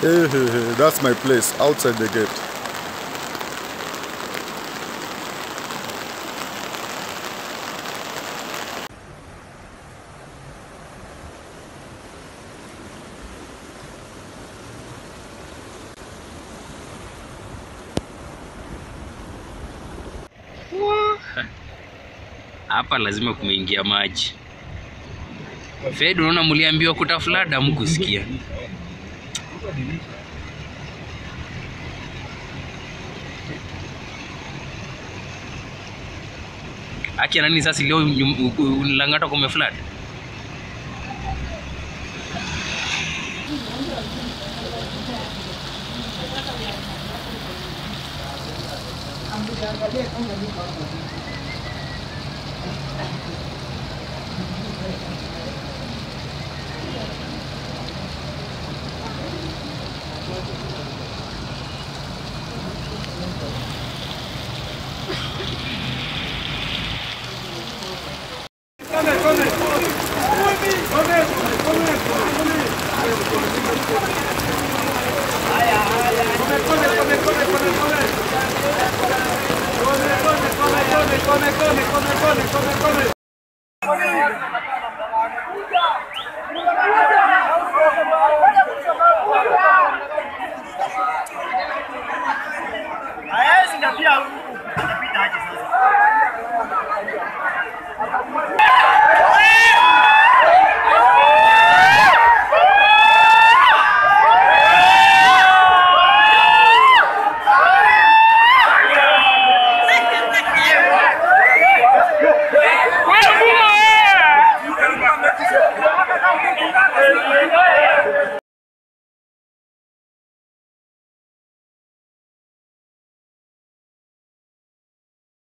Hey, hey, hey, that's my place outside the gate. hapa lazima kumeingia maji. Fed, unaona mliambiwa kutafulada mkusikia. Aki nani sasa leo nyum- u- u- Lang'ata kumeflad?